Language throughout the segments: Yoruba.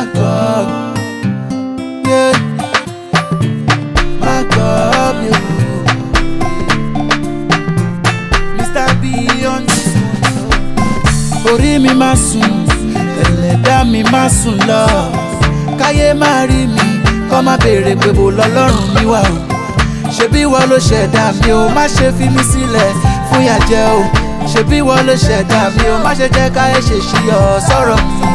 God. Yeah. My God, you. Mr. Beyond this one. Orí mi máa sùn, ẹlẹ́dá mi máa sùn lọ. Káyé máa rí mi, kọ́ máa béèrè pé bò lọ́lọ́run mi wà o. Ṣebí wọ́n ló ṣẹ̀dá mi o, má ṣe fi mí sílẹ̀ fún ìyàjẹ́ o. Ṣebí wọ́n ló ṣẹ̀dá mi o, má ṣe jẹ́ káyé ṣe ṣí ọ sọ̀rọ̀ mi.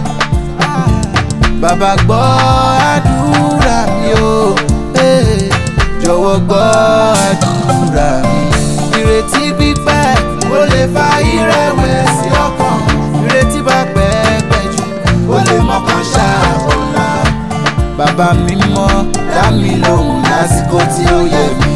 Bàbá gbọ́ àdúrà mi o, eh, jọ̀wọ́ gbọ́ àdúrà mi. Ìrètí pípẹ́ ó lè fa ìrẹ̀wẹ̀sì ọkàn. Ìrètí bá pẹ́ pẹ́ jù ó lè mọ́kàn ṣàbọ̀là. Bàbá mi mọ́ dá mi lóhùn lásìkò tí ó yẹ mí.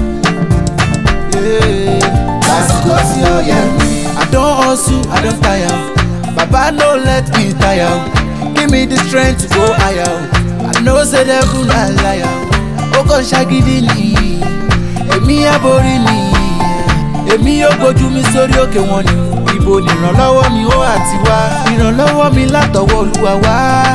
Yeah, Lásìkò tí ó yẹ mí. I don hustle, I don tire. Baba no let me tire. Give me the strength to go higher. I know say devil na liar. Ó kàn ṣagídí ni. Èmi àborí ni. Èmi yóò gbójú mi sórí òkè wọn ni. Ibo ni ìrànlọ́wọ́ mi ó àti wá. Ìrànlọ́wọ́ mi látọwọ́ Olúwa wá.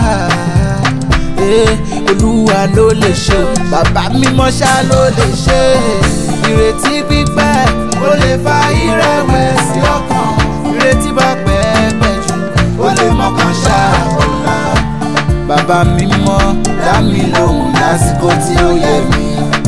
Eh, Olúwa ló lè ṣe o. Bàbá mímọ́ ṣá ló lè ṣe. Ìrètí pípẹ́ ó lè fa ìrẹ̀wẹ̀sì ọkàn. Ìrètí bá pẹ́ pẹ́ jù ó lè mọ́kàn ṣàbọ̀là. Bàbá mímọ́ dá mi lóhùn lásìkò tí ó yẹ mí.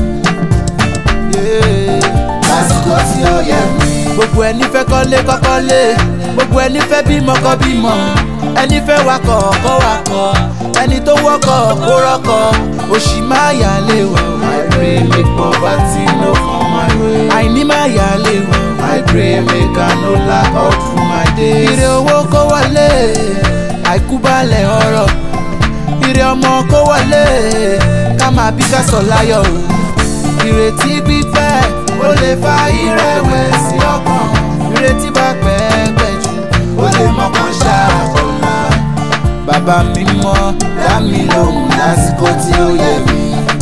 Yeah, Lásìkò tí ó yẹ mí. Gbogbo ẹni fẹ́ kọ́lé kọ́kọ́lé. Gbogbo ẹni fẹ́ bímọ kọ́ bímọ. Ẹni fẹ́ wakọ̀ kọ́ wakọ̀. Ẹni tó wọ́kọ̀ kó rọ́kọ̀. Òṣì máa yà lé wà. I pray make poverty no come my way. Àìní máa yà lé wà. I pray make I no lack all through my days. Ire owó kó wọlé. Àìkú balẹ̀ ọ̀rọ̀. Ire ọmọ kó wọlé. Ká máa bí ká sọ láyọ̀ o. Ìrètí pípẹ́ ó lè fa ìrẹ̀wẹ̀sì ọkàn. Ìrètí bá pẹ́ pẹ́ jù ó lè mọ́kàn ṣàbọ̀là. Bàbá mi mọ́ dá mi lóhùn lásìkò tí ó yẹ mí.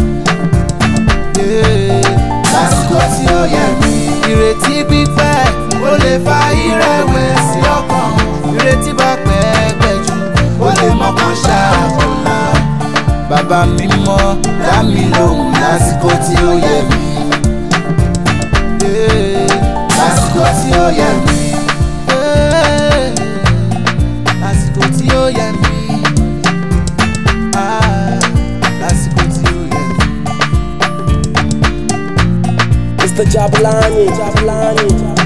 Yeah, Lásìkò tí ó yẹ mí. Ìrètí pípẹ́ ó lè fa ìrẹ̀wẹ̀sì ọkàn. Ìrètí bá pẹ́ pẹ́ jù ó lè mọ́kàn ṣàbọ̀là. Bàbá mi mọ́ dá mi lóhùn lásìkò tí ó yẹ mí. Yeah, Lásìkò tí ó yẹ mí. Yeah, Lásìkò tí ó yẹ mí. Ah, Lásìkò tí ó yẹ mí. Mr. Jabulani, Jabulani.